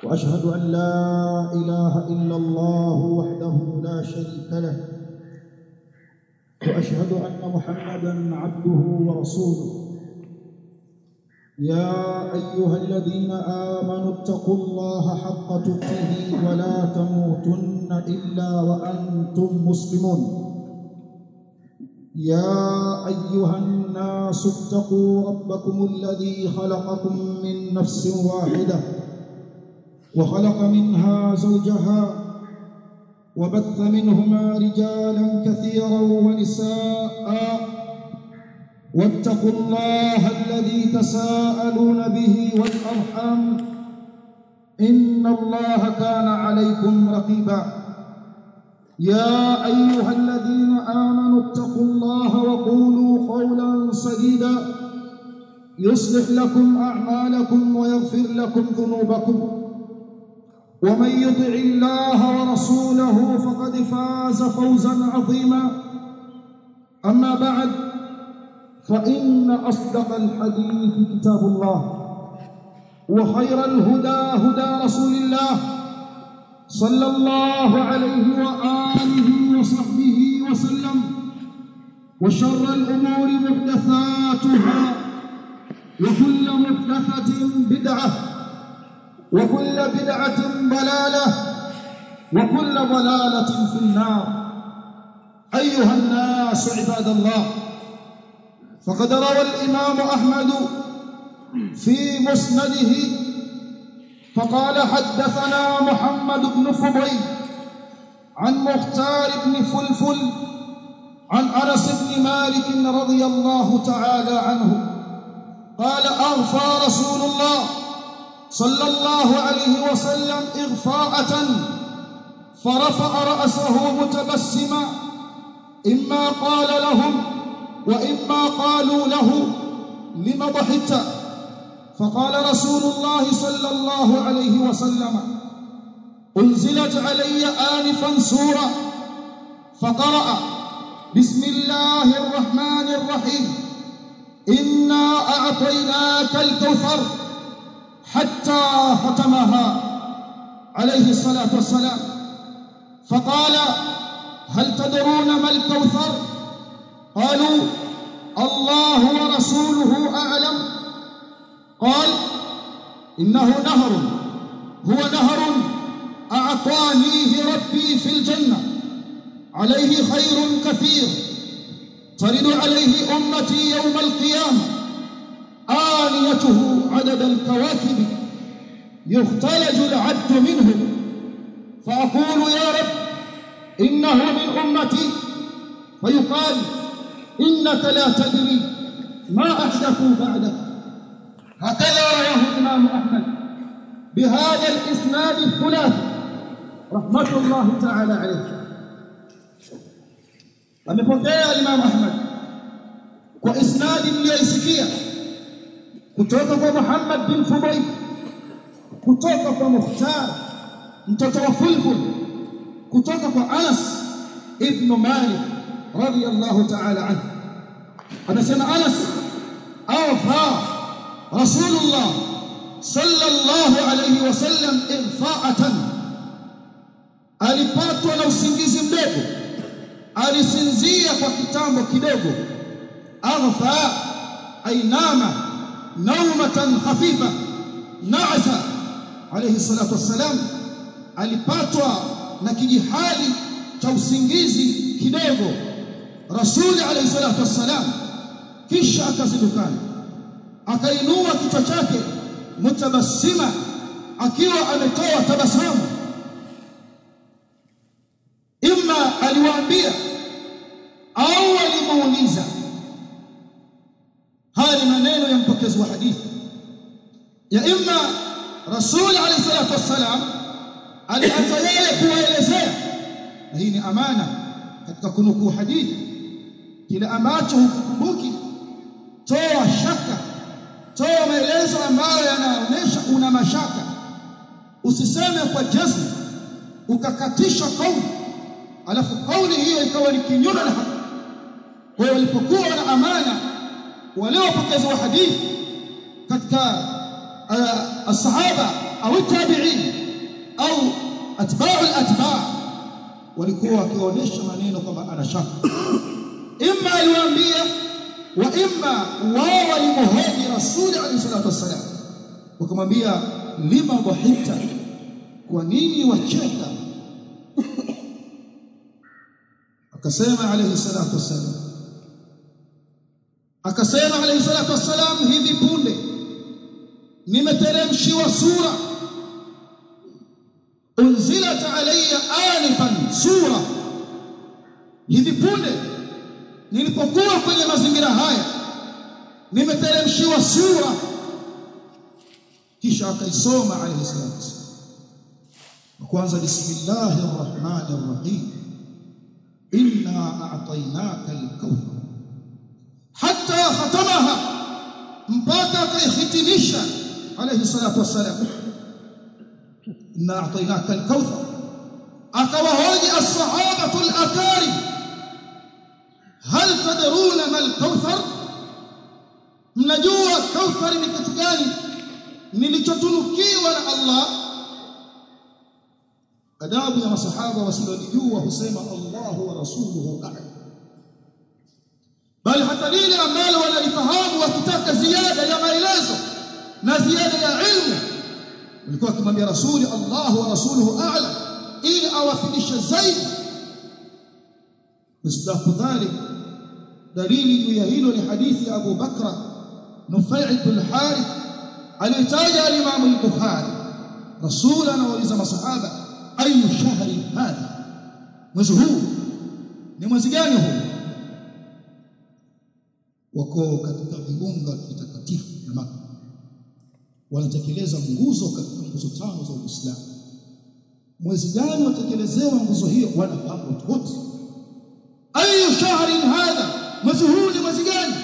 واشهد ان لا اله الا الله وحده لا شريك له واشهد ان محمدا عبده ورسوله يا ايها الذين امنوا اتقوا الله حق تقاته ولا تموتن الا وانتم مسلمون يا ايها الناس اتقوا ربكم الذي خلقكم من نفس واحده وخلق منها زوجها وبث منهما رجالا كثيرا ونساء واتقوا الله الذي تساءلون به والارحام ان الله كان عليكم رقيبا يا ايها الذين امنوا اتقوا الله وقولوا قولا سديدا يصلح لكم اعمالكم ويغفر لكم ذنوبكم ومن يطع الله ورسوله فقد فاز فوزا عظيما اما بعد فان اصدق الحديث كتاب الله وخير الهدى هدى رسول الله صلى الله عليه واله وصحبه وسلم وشر الامور محدثاتها وكل محدثه بدعه وكل بدعة ضلالة وكل ضلالة في النار أيها الناس عباد الله فقد روى الإمام أحمد في مسنده فقال حدثنا محمد بن فضيل عن مختار بن فلفل عن أنس بن مالك رضي الله تعالى عنه قال أغفى رسول الله صلى الله عليه وسلم إغفاءة فرفع رأسه متبسما إما قال لهم وإما قالوا له لم ضحكت فقال رسول الله صلى الله عليه وسلم أنزلت علي آنفا سورة فقرأ بسم الله الرحمن الرحيم إنا أعطيناك الكوثر حتى ختمها عليه الصلاة والسلام فقال هل تدرون ما الكوثر قالوا الله ورسوله أعلم قال إنه نهر هو نهر أعطانيه ربي في الجنة عليه خير كثير ترد عليه أمتي يوم القيامة آنيته عدد الكواكب يختلج العبد منه فأقول يا رب إنه من أمتي فيقال إنك لا تدري ما أحدثوا بعدك هكذا رواه الإمام أحمد بهذا الإسناد الثلاثي رحمة الله تعالى عليه amepokea Imam Ahmad kwa isnadi mliyoisikia kutoka kwa Muhammad bin Fudayl kutoka kwa Mukhtar mtoto wa Fulful kutoka kwa Anas ibn Malik radiyallahu ta'ala anhu anasema Anas awfa Rasulullah sallallahu alayhi wasallam irfa'atan alipatwa na usingizi mdogo alisinzia kwa kitambo kidogo aghfa ainama naumatan khafifa na'asa alayhi salatu wassalam alipatwa na kijihali cha usingizi kidogo rasuli alayhi salatu wassalam kisha akazindukana akainua kichwa chake mutabassima akiwa ametoa tabasamu imma aliwaambia au alimuuliza haya ni maneno ya mpokezi wa hadithi ya imma rasul alayhi salatu wassalam alianza yeye kuwaelezea na hii ni amana katika kunukuu hadithi kile ambacho hukumbuki toa shaka toa maelezo ambayo yanaonyesha una mashaka usiseme kwa jazm ukakatisha kauli alafu kauli hiyo ikawa ni kinyume na haki kwa hiyo walipokuwa na amana wale wapokezi wa hadithi katika uh, asahaba au tabi'in au atba'u al-atba' walikuwa wakionyesha maneno kwamba ana shaka imma aliwaambia wa imma wao walimhoji rasuli alayhi salatu wassalam wakamwambia lima dhahita kwa nini wacheka akasema alayhi salatu wassalam akasema alayhi salatu wassalam hivi punde nimeteremshiwa sura unzilat alayya anifan sura hivi punde nilipokuwa kwenye mazingira haya nimeteremshiwa sura kisha akaisoma alayhi salatu wassalam kwanza bismillahir rahmanir rahim inna a'tainaka al-kawthar hatta khatamaha mpaka akaihitimisha alayhi salatu wassalam inna a'tainaka al-kawthar akawahoji as-sahabatu al-akarim hal tadruna ma al-kawthar mnajua kawthar ni kitu gani nilichotunukiwa na Allah adabu ya masahaba wasilojua husema Allahu wa rasuluhu a'lam bali hata lile ambalo wanalifahamu wakitaka ziada ya maelezo na ziada ya ilmu walikuwa wakimwambia rasuli Allahu wa rasuluhu a'lam ili awafidishe zaidi misdaku dhalik dalili juu ya hilo ni hadithi ya Abu Bakra Nufai' bin Harith alitaja al-Imam al-Bukhari rasul anawauliza masahaba ayu shahri hadha mwezi huu ni mwezi gani huu wako katika viunga vitakatifu na Makka wanatekeleza nguzo katika nguzo tano za Uislamu mwezi gani watekelezewa nguzo hiyo wanafahamu watu wote ayu shahrin hadha mwezi huu ni mwezi gani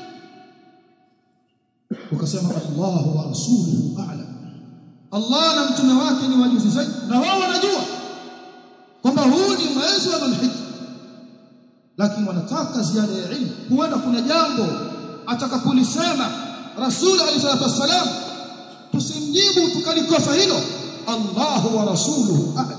wakasema Allah wa rasuluhu a'lam Allah na mtume wake ni wajuzi zaidi na wao wanajua kwamba huu ni mwezi wa Dhulhijja lakini wanataka ziada ya ilmu huenda kuna jambo atakapolisema Rasul alayhi salatu wassalam tusimjibu tukalikosa hilo Allah wa rasuluhu a'lam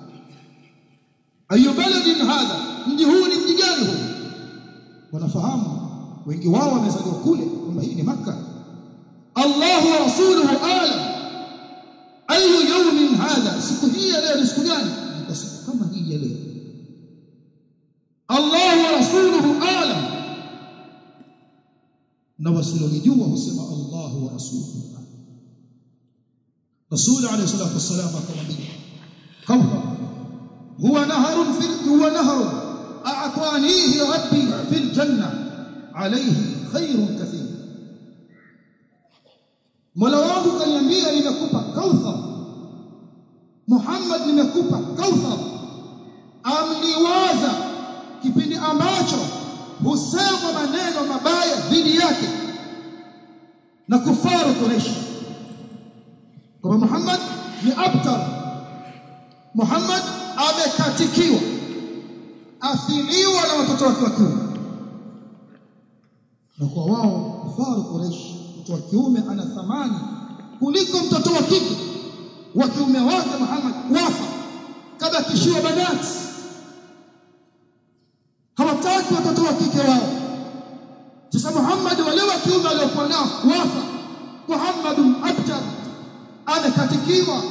ayu baladin hadha mji huu ni mji gani huu wanafahamu wengi wao wamezaliwa kule kwamba hii ni Makka Allah wa rasuluhu a'lam ayu yawmin hadha siku hii ya leo ni siku gani ni siku kama hii ya leo Allah wa rasuluhu a'lam na wasilojua husema Allah wa rasuluhu Rasul alayhi salatu wasallam akamwambia kawfa huwa naharun fi huwa naharun a'tanihi rabbi fil janna alayhi khairun kathir Mola wangu kaniambia nimekupa kauthar Muhammad nimekupa kauthar amliwaza kipindi ambacho husema maneno mabaya dhidi yake na kufaru Quraysh kwa Muhammad ni abtar Muhammad amekatikiwa athiliwa na watoto wake wa kiume na kwa wao kufaru Quraysh mtoto wa kiume ana thamani kuliko mtoto wa kike wa kiume wake Muhammad wafa kabakishiwa banati hawataki watoto wa kike wao sasa Muhammad wale wa kiume waliokuwa nao wafa Muhammadun abtar amekatikiwa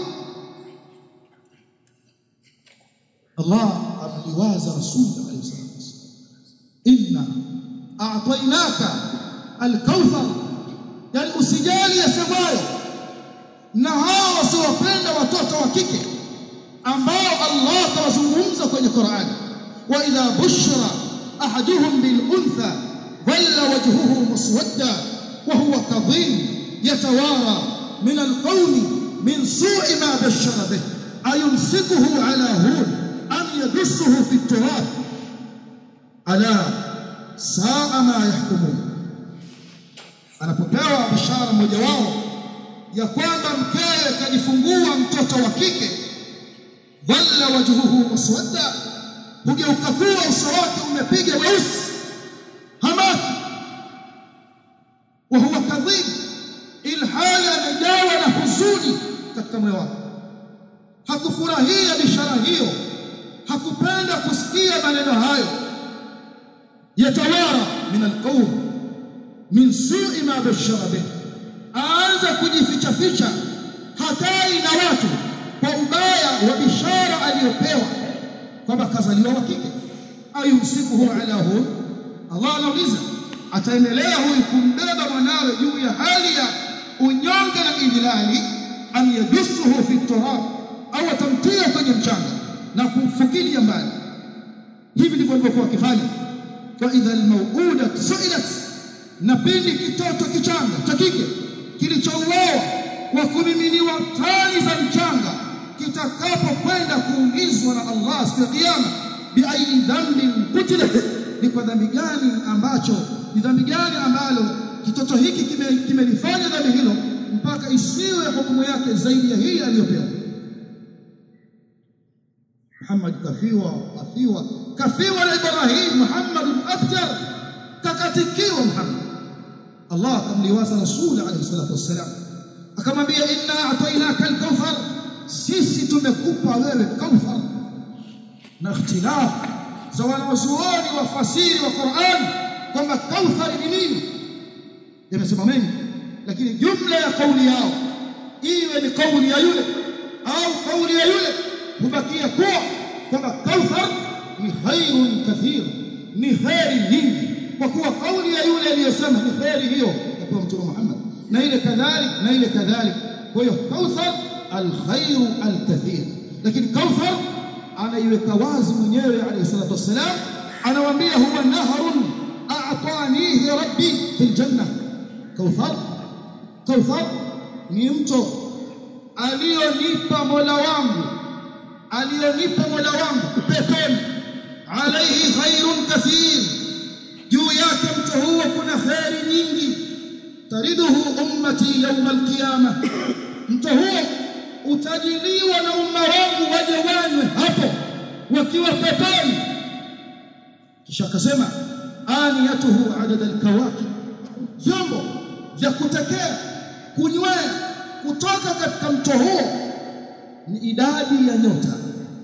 Allah amliwaza rasul alayhi salatu wasallam inna a'tainaka al-kauthar yani usijali yasemwayo na hao wasiopenda watoto wa kike ambao Allah tawazungumza kwenye Qur'an wa idha bushira ahaduhum bil untha dhalla wajhuhu muswadda wa huwa kadhim yatawara min al qawmi min su'i ma bashara bih ayumsikuhu ala hun am yadussuhu fi at-turab ala sa'a ma yahkumun anapopewa bishara mmoja wao ya kwamba mkewe kajifungua mtoto wa kike dhalla wajhuhu muswadda hugeuka kuwa uso wake umepiga weusi hamaki wa huwa kadhib ilhali amejawa na huzuni katika katika moyo wake hakufurahia bishara hiyo hakupenda kusikia maneno hayo yatawara min alqawm min su'i ma bashara bih aanza kujificha ficha hatai na watu kwa ubaya wa bishara aliyopewa kwamba kazaliwa wa kike ayumsikuhu ala hun Allah anauliza ataendelea huyu kumbeba mwanawe juu ya hali ya unyonge na idhilali am yadussuhu fi turab au atamtia kwenye mchanga na kumfukilia mbali hivi ndivyo walivyokuwa wakifanya wa idha almawuda su'ilat na pindi kitoto kichanga cha kike kilichouawa kwa kumiminiwa tani za mchanga kitakapokwenda kuulizwa na Allah siku ya kiyama biayi dhanbin kutilat ni kwa dhambi gani ambacho ni dhambi gani ambalo kitoto hiki kimelifanya kime dhambi hilo mpaka isiwe hukumu yake zaidi ya hii aliyopewa Muhammad kafiwa kafiwa kafiwa na Ibrahim Muhammad aftar kakatikiwa Muhammad Allah akamliwaza Rasul alayhi salatu wassalam akamwambia inna atainaka al-kawthar sisi tumekupa wewe kawthar na ikhtilaf za wanazuoni wafasiri wa Qur'an kwamba kauthar ni nini yamesema mengi lakini jumla ya kauli yao iwe ni kauli ya yule au kauli ya yule hubakia kuwa kwamba kauthar ni khairun kathir ni khairi nyingi kwa kuwa kauli ya yule aliyesema ni khairi hiyo kwa mtume Muhammad na ile kadhalik na ile kadhalik kwa hiyo kauthar alkhairu alkathir lakini kauthar anaiweka wazi mwenyewe alayhi salatu wassalam anawaambia huwa nahrun a'tanihi rabbi fil janna kauthar kauthar ni mto alionipa mola wangu alionipa mola wangu peponi alayhi khairun kathir juu yake mto huo kuna khairi nyingi tariduhu ummati yawm alqiyama mto huo utajiliwa na umma wangu waje wanywe hapo wakiwa peponi kisha akasema aniyatuhu adad alkawakib vyombo vya kutekea kunywea kutoka katika mto huo ni idadi ya nyota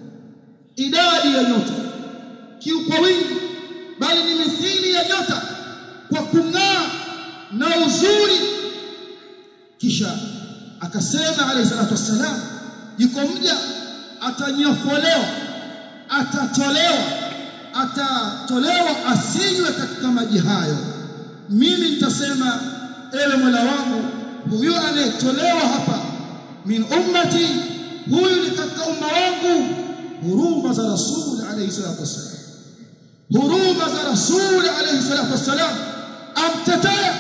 idadi ya nyota kiu kwa wingi bali ni mithili ya nyota kwa kung'aa na uzuri kisha akasema alayhi salatu wassalam yuko mja atanyofolewa atatolewa atatolewa asinywe katika maji hayo mimi nitasema ewe Mola wangu huyu anayetolewa hapa min ummati huyu ni katika umma wangu huruma za rasul alayhi salatu wassalam huruma za rasul alayhi salatu wassalam amtetea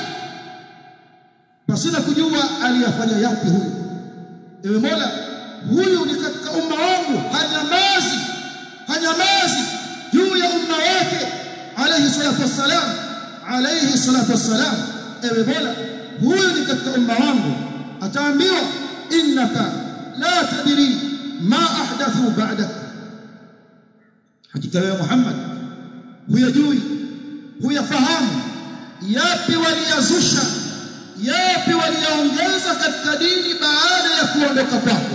pasina kujua aliyafanya yapi huyu ewe Mola huyu ni katika umma wangu hanyamazi hanyamazi juu ya umma wake alayhi salatu wassalam alayhi salatu wassalam ewe Mola huyu ni katika umma wangu ataambiwa innaka la tadri ma ahdathu ba'dak hakika wewe Muhammad huyajui huyafahamu yapi waliyazusha yapi waliyaongeza katika dini baada ya kuondoka kwako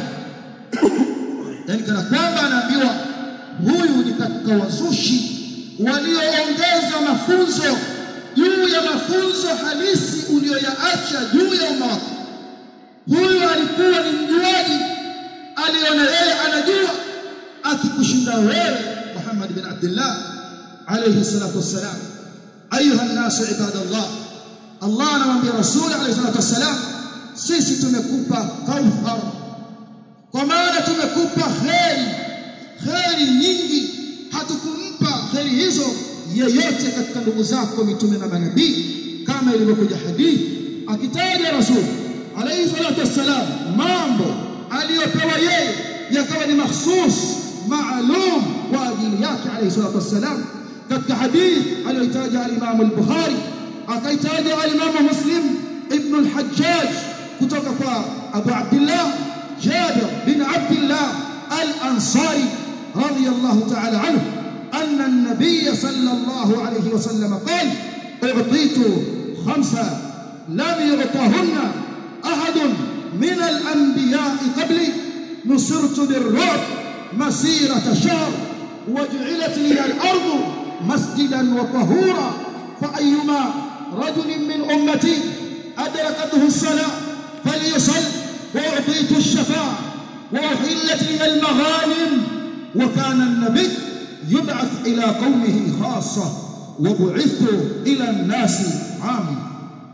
yani kana kwamba anaambiwa huyu ni katika wazushi walioongeza mafunzo juu ya mafunzo halisi uliyoyaacha juu ya umma wako huyu alikuwa ni mjuaji aliona yeye anajua akikushinda wewe Muhammad bin Abdullah alayhi salatu wassalam ayuha an-nas ibadallah Allah anamwambia Rasul alayhi salatu wassalam sisi tumekupa kauthar kwa maana tumekupa kheri kheri nyingi hatukumpa kheri hizo yeyote katika ndugu zako mitume na manabii kama ilivyokuja hadithi akitaja Rasul alayhi salatu wassalam mambo aliyopewa yeye yakawa ni mahsus maalum kwa ajili yake alayhi salatu wassalam katika hadithi aliyotaja al-Imam al-Bukhari akaitaja al-Imam Muslim ibn al-Hajjaj kutoka kwa Abu Abdullah Jabir bin Abdullah al-Ansari radiyallahu ta'ala anhu أن النبي صلى الله عليه وسلم قال أعطيت خمسة لم يعطهن أحد من الأنبياء قبلي نصرت بالرعب مسيرة شهر وجعلت لي الأرض مسجدا وطهورا فأيما رجل من أمتي أدركته الصلاة فليصل وأعطيت الشفاعة وأحلت لي المغانم وكان النبي يبعث إلى قومه خاصة وبعثت إلى الناس عامة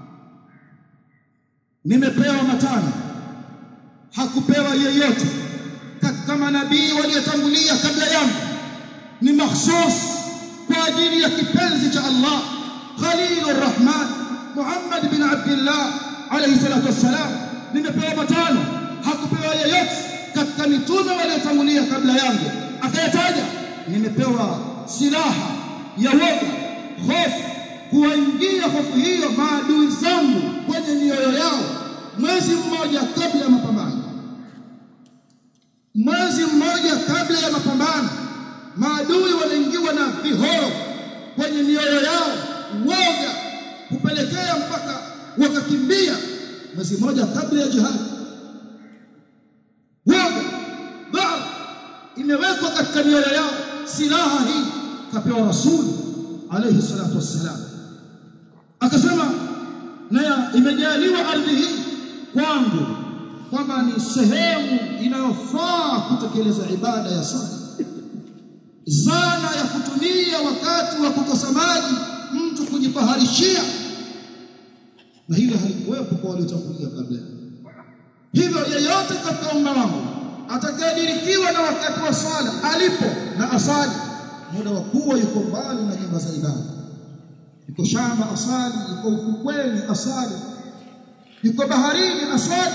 nimepewa matano hakupewa yeyote katika manabii waliotangulia kabla yangu ni mahsus kwa ajili ya kipenzi cha Allah Khalilur Rahman Muhammad bin Abdullah alayhi salatu wassalam nimepewa matano hakupewa yeyote katika mitume waliotangulia kabla yangu akayataja nimepewa silaha ya woga hofu kuwaingia hofu hiyo maadui zangu kwenye mioyo yao mwezi mmoja kabla ya mapambano mwezi mmoja kabla ya mapambano maadui waliingiwa na vihoro kwenye mioyo yao woga kupelekea mpaka wakakimbia mwezi mmoja kabla ya jihad woga baa imewekwa katika mioyo yao silaha hii kapewa rasuli alayhi salatu wassalam akasema na imejaliwa ardhi hii kwangu kwamba ni sehemu inayofaa kutekeleza ibada ya sala zana ya kutumia wakati wa kukosa maji mtu kujipaharishia na hilo halikuwepo kwa waliotangulia kabla hivyo yeyote katika umma wangu atakayedirikiwa na wakati wa swala alipo na asali muda wa kuwa yuko mbali na nyumba za ibada yuko shamba asali yuko ufukweni asali yuko baharini asali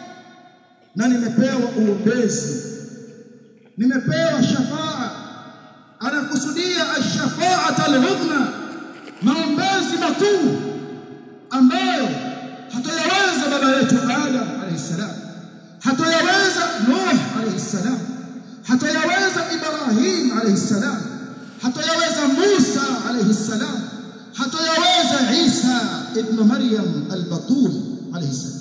na nimepewa uombezi nimepewa shafaa anakusudia ash-shafa'ata al-udhna maombezi makuu ambayo hatayaweza baba yetu Adam alayhi salam hatayaweza Nuh alayhi salam hatayaweza Ibrahim alayhi salam hatayaweza Musa alayhi salam hatayaweza Isa ibn Maryam al-Batul alayhi salam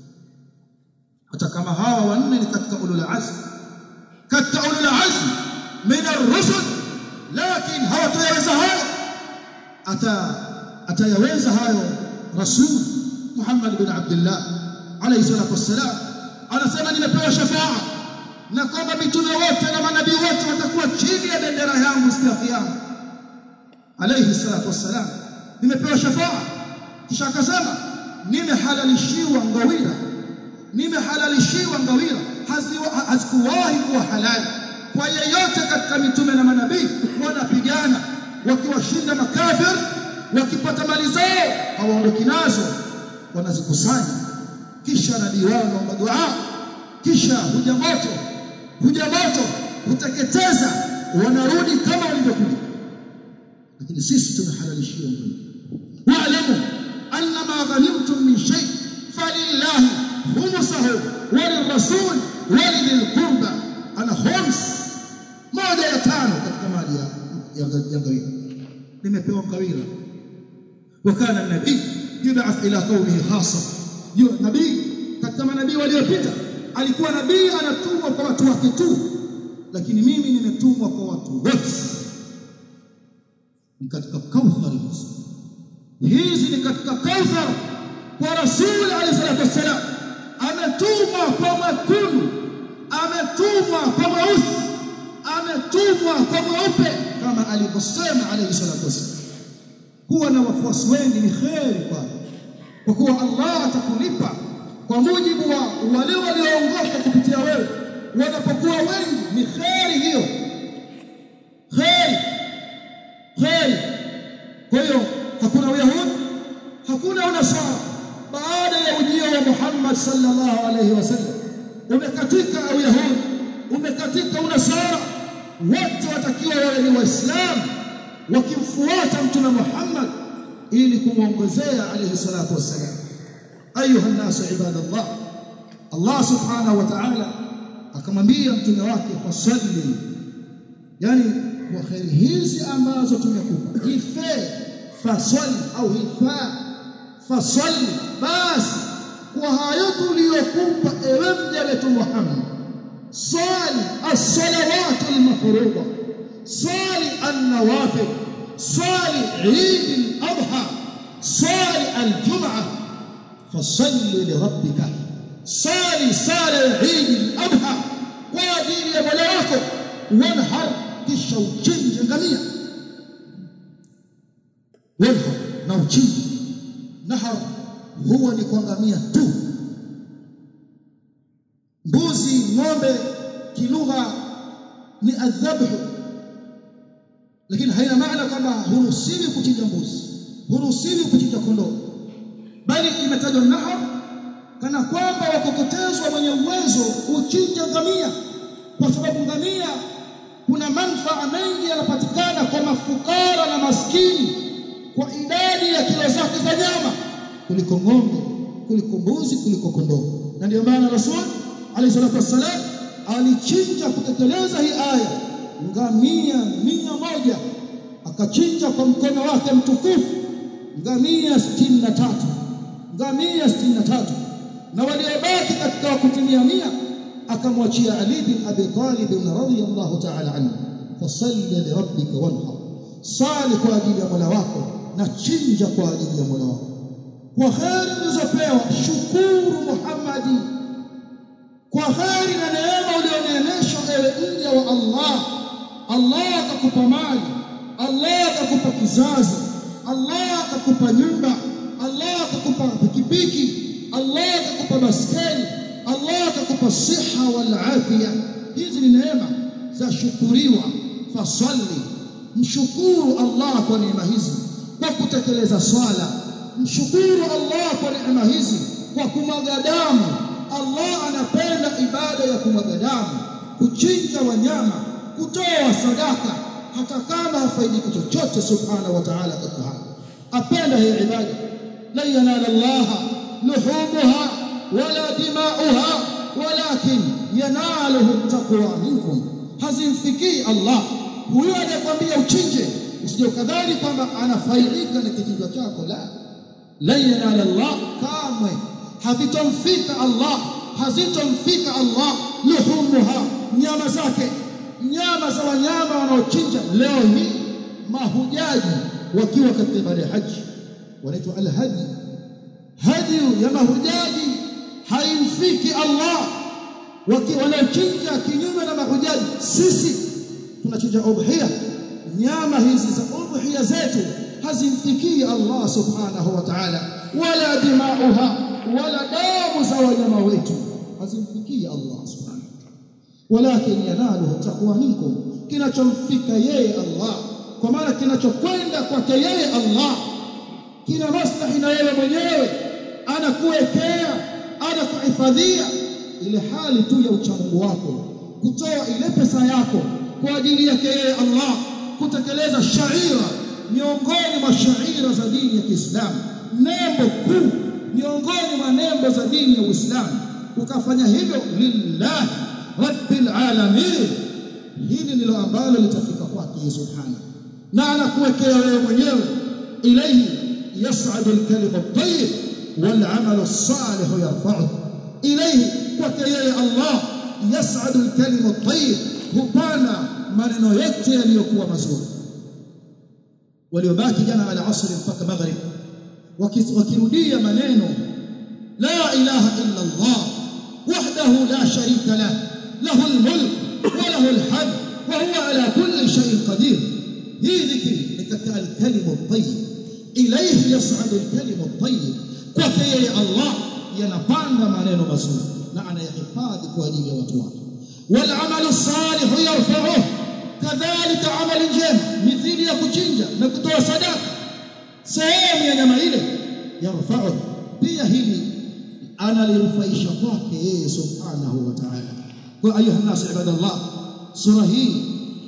hata kama hawa wanne ni katika ulul azm katika ulul azm min ar-rusul lakini hawatayaweza hayo ata atayaweza hayo rasul Muhammad bin Abdullah alayhi salatu wassalam anasema nimepewa shafaa na kwamba mitume wote na manabii wote watakuwa chini ya bendera yangu siku ya kiyama alayhi salatu wassalam nimepewa shafaa kisha akasema nimehalalishiwa ngawira nimehalalishiwa ngawira hazikuwahi kuwa halali kwa yeyote katika mitume na manabii wanapigana wakiwashinda makafir wakipata mali zao hawaondoki nazo wanazikusanya kisha nabii wao naomba dua kisha huja moto huja moto huteketeza wanarudi kama walivyokuja lakini sisi tumehalalishiwa wa'lamu anna ma ghanimtum min shay falillahi khumsuhu walirrasul walidhil qurba ana khums moja ya tano katika mali ya ya ngawira nimepewa ngawira wakana nabii yub'ath ila qaumihi khassa yule nabii katika manabii waliopita alikuwa nabii anatumwa kwa watu wake tu lakini mimi nimetumwa kwa watu wote ni katika kauthar hizi ni katika kauthar kwa rasul alayhi salatu wassalam ametumwa kwa makundu ametumwa kwa mweusi ametumwa kwa mweupe kama alivyosema alayhi salatu wassalam kuwa na wafuasi wengi ni kheri kwako kwa kuwa Allah atakulipa kwa mujibu wa wale walioongoka kupitia wewe wanapokuwa wengi ni kheri hiyo kheri kheri kwa hiyo hakuna uyahudi hakuna unasara baada ya ujio wa Muhammad sallallahu alaihi wasallam umekatika uyahudi umekatika unasara wote watakiwa wawe ni waislamu wakimfuata mtume Muhammad ili kumwongezea alayhi salatu wassalam ayuha nasu ibadallah Allah subhanahu wa ta'ala akamwambia mtume wake fasalli yani kwa khairi hizi ambazo tumekupa ife fasali au ifa fasalli basi kwa hayo tuliyokupa ewe mja wetu Muhammad swali as-salawat al-mafruḍa swali an-nawafil swali Eid al-Adha swali al-Jum'ah fasalli li rabbika swali sala Eid al-Adha kwa ajili ya Mola wako wanhar kisha uchinje ngamia wanhar na uchinje nahar huwa ni kwa ngamia tu mbuzi ng'ombe kilugha ni adhabhu lakini haina maana kwamba huruhusiwi kuchinja mbuzi huruhusiwi kuchinja kondoo bali imetajwa nahar kana kwamba wakokotezwa mwenye uwezo uchinja ngamia kwa sababu ngamia kuna manufaa mengi yanapatikana kwa mafukara na maskini kwa idadi ya kilo zake za nyama kuliko ng'ombe kuliko mbuzi kuliko kondoo na ndio maana rasul alayhi salatu wassalam alichinja kutekeleza hii aya ngamia mia moja akachinja kwa mkono wake mtukufu ngamia 63 ngamia 63 na waliobaki katika wakutimia mia akamwachia Ali bin Abi Talib radhiyallahu ta'ala anhu fasalli li rabbika wanhar sali kwa ajili ya Mola wako na chinja kwa ajili ya Mola wako kwa kheri ulizopewa shukuru Muhammadi kwa kheri na neema ulioneemeshwa ewe mja wa Allah Allah akakupa mali Allah akakupa kizazi Allah akakupa nyumba Allah akakupa pikipiki Allah akakupa baskeli Allah akakupa siha wal afia hizi ni neema za shukuriwa fasalli mshukuru Allah kwa neema hizi kwa kutekeleza swala mshukuru Allah kwa neema hizi kwa kumwaga damu Allah anapenda ibada ya kumwaga damu kuchinja wanyama kutoa sadaka hata kama hafaidiki chochote subhanahu wa ta'ala katika hayo apenda hii ibada la yanala Allah luhumuha wala dimauha walakin yanaluhu taqwa minkum hazimfikii Allah huyo anayekwambia uchinje usije ukadhani kwamba anafaidika na kichinjwa chako la la yanala Allah kamwe havitomfika Allah hazitomfika Allah luhumuha nyama zake nyama za wanyama wanaochinja leo hii mahujaji wakiwa katika ibada ya haji wanaitwa alhaji haji ya mahujaji haimfiki Allah wanaochinja kinyume na mahujaji sisi tunachinja udhiya nyama hizi za udhiya zetu hazimfikii Allah subhanahu wa ta'ala wala dimauha wala damu za wanyama wetu hazimfikii Allah subhanahu walakin yanaluhu taqwa minkum kinachomfika yeye Allah kwa maana kinachokwenda kwake yeye Allah kina maslahi na yeye mwenyewe anakuwekea anakuhifadhia ile hali tu ya uchamungu wako kutoa ile pesa yako kwa ajili yake yeye Allah kutekeleza shaira miongoni mwa shaira za dini ya Kiislamu nembo kuu miongoni mwa nembo za dini ya Uislamu ukafanya hivyo lillah rabbil alamin hili ndilo ambalo litafika kwake subhana na anakuwekea wewe mwenyewe ilayhi yas'adu al-kalimu at-tayyib wal 'amalu as-salih yarfa'uhu ilayhi kwake yeye Allah yas'adu al-kalimu at-tayyib hupana maneno yote yaliyokuwa mazuri waliobaki jana ala asri mpaka maghrib wakirudia maneno la ilaha illa Allah wahdahu la sharika lah له الملك وله الحمد وهو على كل شيء قدير هي ذكر لك الكلم الطيب إليه يصعد الكلم الطيب kwake Allah yanapanda maneno mazuri na anayahifadhi kwa ajili ya watu wake wal amalu salih yarfa'uhu kadhalika amali njema mithili ya kuchinja na kutoa sadaka sehemu ya nyama ile yarfa'uhu pia hili analirufaisha kwake yeye subhanahu wa ta'ala kwa ayuha nas ibadallah sura hii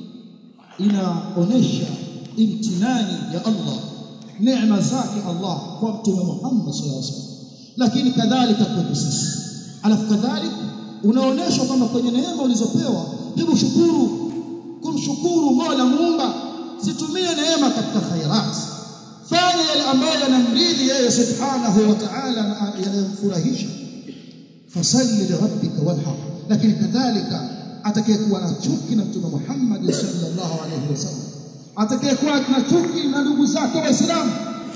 inaonesha imtinani ya Allah neema zake Allah kwa mtume Muhammad sallallahu alaihi wasallam lakini kadhalika kwetu sisi alafu kadhalika unaonesha kwamba kwenye neema ulizopewa hebu shukuru kumshukuru Mola muumba situmie neema katika khairat fanya yale ambayo yanamridhi yeye subhanahu wa ta'ala na yanayomfurahisha fasalli lirabbika wanhar lakini kadhalika atakayekuwa na chuki na mtume Muhammad sallallahu alaihi wasallam atakayekuwa na chuki na ndugu zake waislamu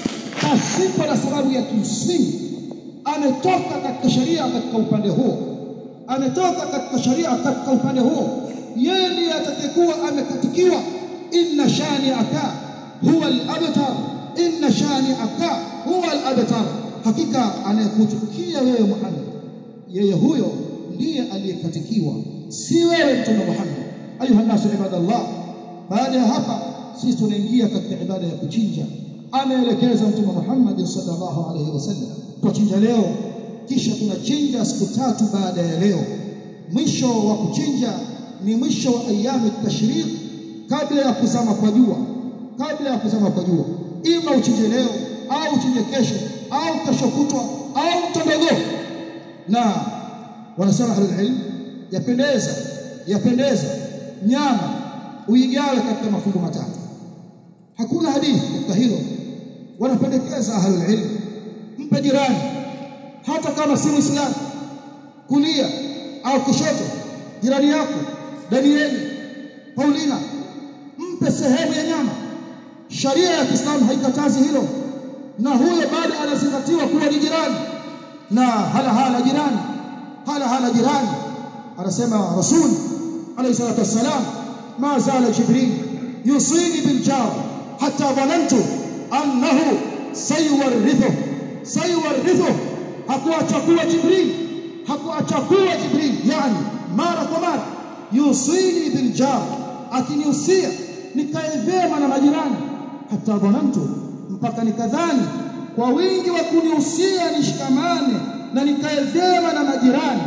pasipo na sababu ya kimsingi ametoka katika sharia katika upande huo ametoka katika sharia katika upande huo yeye ndiye atakayekuwa amekatikiwa inna shani'aka huwa al-abtar inna shani'aka huwa al-abtar hakika anayekuchukia wewe Muhammad yeye huyo ndiye aliyekatikiwa si wewe mtume Muhammad ayuha nasu ibadallah baada ya hapa sisi tunaingia katika ibada ya kuchinja ameelekeza mtume Muhammad sallallahu alaihi wasallam tuchinja leo kisha tunachinja siku tatu baada ya leo mwisho wa kuchinja ni mwisho wa ayami tashriq kabla ya kuzama kwa jua kabla ya kuzama kwa jua ima uchinje leo au uchinje kesho au kesho kutwa au mtondogo na wanasema ahlul ilm yapendeza yapendeza nyama uigawe katika mafungu matatu hakuna hadithi katika hilo wanapendekeza ahlul ilm mpe jirani hata kama si muislamu kulia au kushoto jirani yako Danieli Paulina mpe sehemu ya nyama sharia ya Kiislamu haikatazi hilo na huyo bado anazingatiwa kuwa ni jirani na hala hala jirani hala hala jirani anasema rasul alayhi salatu wassalam ma zala jibril yusini bil jar hatta dhanantu annahu sayuwarithu sayuwarithu hakuacha kuwa jibril hakuacha kuwa jibril yani mara kwa mara yusini bil jar akiniusia nikae vyema na majirani hata dhanantu mpaka nikadhani kwa wingi wa kunihusia nishikamane na nikae vyema na majirani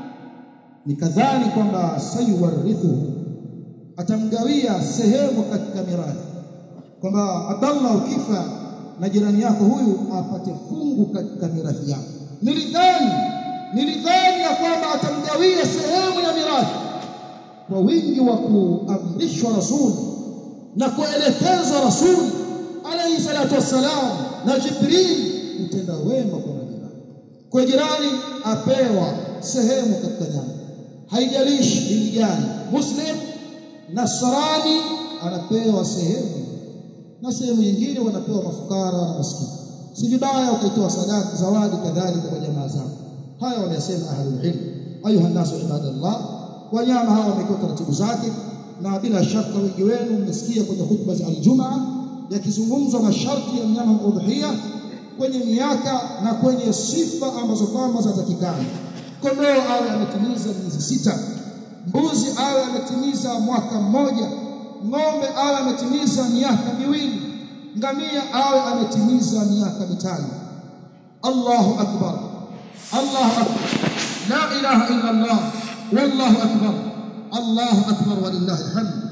nikadhani kwamba sayuwarithu atamgawia sehemu katika mirathi kwamba Abdallah ukifa na jirani yako huyu apate fungu katika mirathi yako nilidhani nilidhani ya kwamba atamgawia sehemu ya mirathi kwa wingi wa kuamrishwa rasul na kuelekezwa rasul alayhi salatu wassalam na Jibril utenda wema kwa majirani kwa jirani apewa sehemu katika nyama haijalishi dini gani muslim nasrani anapewa sehemu na sehemu nyingine wanapewa mafukara na maskini si vibaya ukaitoa sadaka zawadi kadhalika kwa jamaa zako haya wanasema ahlul ilm ayuha nasu ibadallah wanyama hawa wamekiwa taratibu zake na bila shaka wengi wenu mmesikia kwenye hutuba za aljumaa yakizungumzwa masharti ya mnyama udhiya kwenye miaka na kwenye sifa ambazo kwamba zinatakikana kondoo awe ametimiza miezi sita mbuzi awe ametimiza mwaka mmoja ng'ombe awe ametimiza miaka miwili ngamia awe ametimiza miaka mitano Allahu akbar Allahu akbar la ilaha illa Allah wallahu akbar Allahu akbar walillahi alhamd